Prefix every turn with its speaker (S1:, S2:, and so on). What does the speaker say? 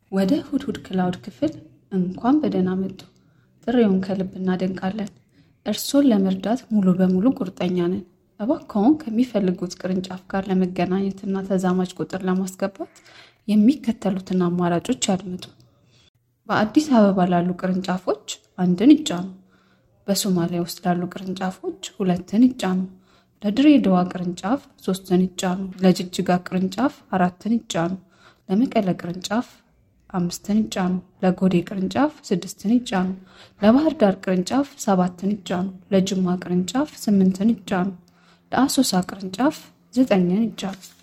S1: ወደ ሁድሁድ ክላውድ ክፍል እንኳን በደህና መጡ። ጥሪውን ከልብ እናደንቃለን። እርሶን ለመርዳት ሙሉ በሙሉ ቁርጠኛ ነን። እባክዎን ከሚፈልጉት ቅርንጫፍ ጋር ለመገናኘትና ተዛማጅ ቁጥር ለማስገባት የሚከተሉትን አማራጮች ያድምጡ። በአዲስ አበባ ላሉ ቅርንጫፎች አንድን ይጫኑ። በሶማሊያ ውስጥ ላሉ ቅርንጫፎች ሁለትን ይጫኑ። ለድሬዳዋ ቅርንጫፍ ሶስትን ይጫኑ። ለጅጅጋ ቅርንጫፍ አራትን ይጫኑ። ለመቀለ ቅርንጫፍ አምስትን ይጫኑ። ለጎዴ ቅርንጫፍ ስድስትን ይጫኑ። ለባህር ዳር ቅርንጫፍ ሰባትን ይጫኑ። ለጅማ ቅርንጫፍ ስምንትን ይጫኑ። ለአሶሳ ቅርንጫፍ ዘጠኝን ይጫኑ።